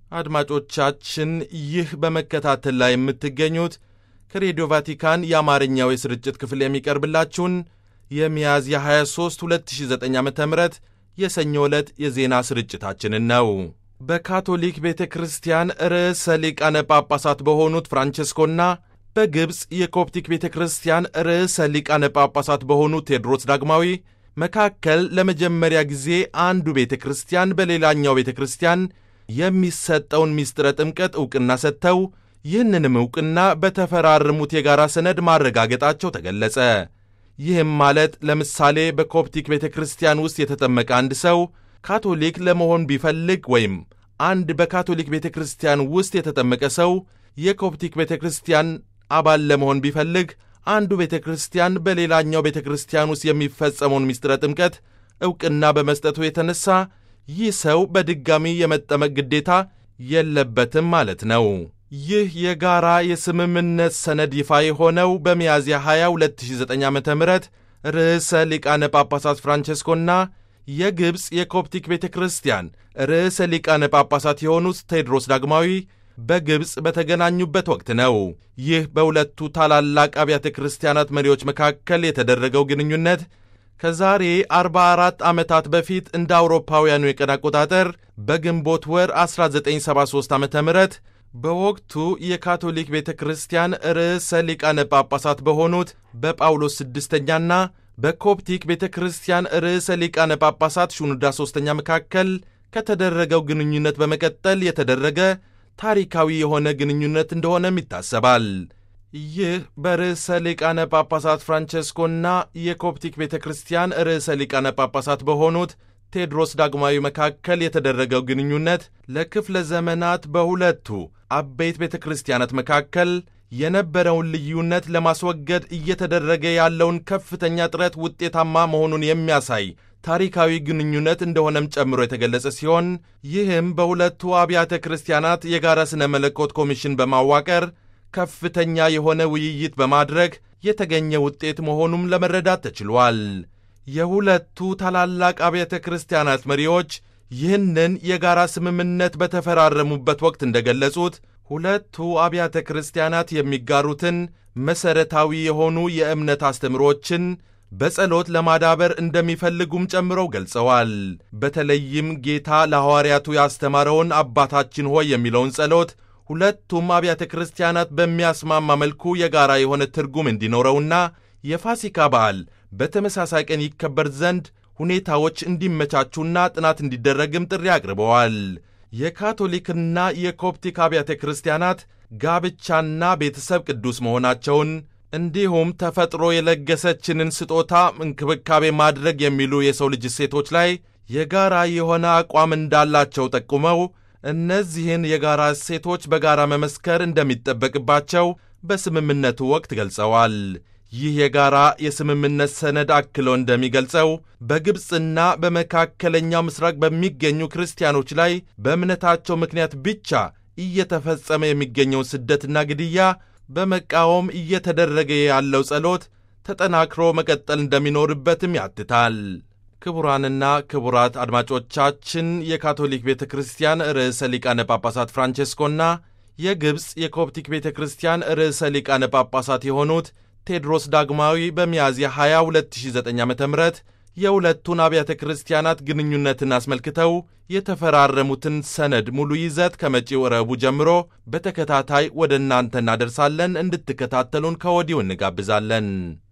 አድማጮቻችን ይህ በመከታተል ላይ የምትገኙት ከሬዲዮ ቫቲካን የአማርኛው የስርጭት ክፍል የሚቀርብላችሁን የሚያዝያ 23 2009 ዓ ም የሰኞ ዕለት የዜና ስርጭታችንን ነው። በካቶሊክ ቤተ ክርስቲያን ርዕሰ ሊቃነ ጳጳሳት በሆኑት ፍራንቸስኮና በግብፅ የኮፕቲክ ቤተ ክርስቲያን ርዕሰ ሊቃነ ጳጳሳት በሆኑት ቴዎድሮስ ዳግማዊ መካከል ለመጀመሪያ ጊዜ አንዱ ቤተ ክርስቲያን በሌላኛው ቤተ ክርስቲያን የሚሰጠውን ምስጢረ ጥምቀት ዕውቅና ሰጥተው ይህንንም ዕውቅና በተፈራረሙት የጋራ ሰነድ ማረጋገጣቸው ተገለጸ። ይህም ማለት ለምሳሌ በኮፕቲክ ቤተ ክርስቲያን ውስጥ የተጠመቀ አንድ ሰው ካቶሊክ ለመሆን ቢፈልግ ወይም አንድ በካቶሊክ ቤተ ክርስቲያን ውስጥ የተጠመቀ ሰው የኮፕቲክ ቤተ ክርስቲያን አባል ለመሆን ቢፈልግ አንዱ ቤተ ክርስቲያን በሌላኛው ቤተ ክርስቲያን ውስጥ የሚፈጸመውን ምስጢረ ጥምቀት ዕውቅና በመስጠቱ የተነሳ ይህ ሰው በድጋሚ የመጠመቅ ግዴታ የለበትም ማለት ነው። ይህ የጋራ የስምምነት ሰነድ ይፋ የሆነው በሚያዝያ 20 2009 ዓ ም ርዕሰ ሊቃነ ጳጳሳት ፍራንቸስኮና የግብፅ የኮፕቲክ ቤተ ክርስቲያን ርዕሰ ሊቃነ ጳጳሳት የሆኑት ቴዎድሮስ ዳግማዊ በግብፅ በተገናኙበት ወቅት ነው። ይህ በሁለቱ ታላላቅ አብያተ ክርስቲያናት መሪዎች መካከል የተደረገው ግንኙነት ከዛሬ 44 ዓመታት በፊት እንደ አውሮፓውያኑ የቀን አቆጣጠር በግንቦት ወር 1973 ዓ ም በወቅቱ የካቶሊክ ቤተ ክርስቲያን ርዕሰ ሊቃነ ጳጳሳት በሆኑት በጳውሎስ ስድስተኛና በኮፕቲክ ቤተ ክርስቲያን ርዕሰ ሊቃነ ጳጳሳት ሹኑዳ ሦስተኛ መካከል ከተደረገው ግንኙነት በመቀጠል የተደረገ ታሪካዊ የሆነ ግንኙነት እንደሆነም ይታሰባል። ይህ በርዕሰ ሊቃነ ጳጳሳት ፍራንቸስኮና የኮፕቲክ ቤተ ክርስቲያን ርዕሰ ሊቃነ ጳጳሳት በሆኑት ቴዎድሮስ ዳግማዊ መካከል የተደረገው ግንኙነት ለክፍለ ዘመናት በሁለቱ አበይት ቤተ ክርስቲያናት መካከል የነበረውን ልዩነት ለማስወገድ እየተደረገ ያለውን ከፍተኛ ጥረት ውጤታማ መሆኑን የሚያሳይ ታሪካዊ ግንኙነት እንደሆነም ጨምሮ የተገለጸ ሲሆን ይህም በሁለቱ አብያተ ክርስቲያናት የጋራ ሥነ መለኮት ኮሚሽን በማዋቀር ከፍተኛ የሆነ ውይይት በማድረግ የተገኘ ውጤት መሆኑም ለመረዳት ተችሏል። የሁለቱ ታላላቅ አብያተ ክርስቲያናት መሪዎች ይህንን የጋራ ስምምነት በተፈራረሙበት ወቅት እንደገለጹት ሁለቱ አብያተ ክርስቲያናት የሚጋሩትን መሠረታዊ የሆኑ የእምነት አስተምሮችን በጸሎት ለማዳበር እንደሚፈልጉም ጨምረው ገልጸዋል። በተለይም ጌታ ለሐዋርያቱ ያስተማረውን አባታችን ሆይ የሚለውን ጸሎት ሁለቱም አብያተ ክርስቲያናት በሚያስማማ መልኩ የጋራ የሆነ ትርጉም እንዲኖረውና የፋሲካ በዓል በተመሳሳይ ቀን ይከበር ዘንድ ሁኔታዎች እንዲመቻቹና ጥናት እንዲደረግም ጥሪ አቅርበዋል። የካቶሊክና የኮፕቲክ አብያተ ክርስቲያናት ጋብቻና ቤተሰብ ቅዱስ መሆናቸውን እንዲሁም ተፈጥሮ የለገሰችንን ስጦታ እንክብካቤ ማድረግ የሚሉ የሰው ልጅ እሴቶች ላይ የጋራ የሆነ አቋም እንዳላቸው ጠቁመው እነዚህን የጋራ እሴቶች በጋራ መመስከር እንደሚጠበቅባቸው በስምምነቱ ወቅት ገልጸዋል። ይህ የጋራ የስምምነት ሰነድ አክሎ እንደሚገልጸው በግብፅና በመካከለኛው ምስራቅ በሚገኙ ክርስቲያኖች ላይ በእምነታቸው ምክንያት ብቻ እየተፈጸመ የሚገኘውን ስደትና ግድያ በመቃወም እየተደረገ ያለው ጸሎት ተጠናክሮ መቀጠል እንደሚኖርበትም ያትታል። ክቡራንና ክቡራት አድማጮቻችን የካቶሊክ ቤተ ክርስቲያን ርዕሰ ሊቃነ ጳጳሳት ፍራንቼስኮና የግብፅ የኮፕቲክ ቤተ ክርስቲያን ርዕሰ ሊቃነ ጳጳሳት የሆኑት ቴዎድሮስ ዳግማዊ በሚያዝያ 20 2009 ዓ ም የሁለቱን አብያተ ክርስቲያናት ግንኙነትን አስመልክተው የተፈራረሙትን ሰነድ ሙሉ ይዘት ከመጪው ረቡዕ ጀምሮ በተከታታይ ወደ እናንተ እናደርሳለን። እንድትከታተሉን ከወዲሁ እንጋብዛለን።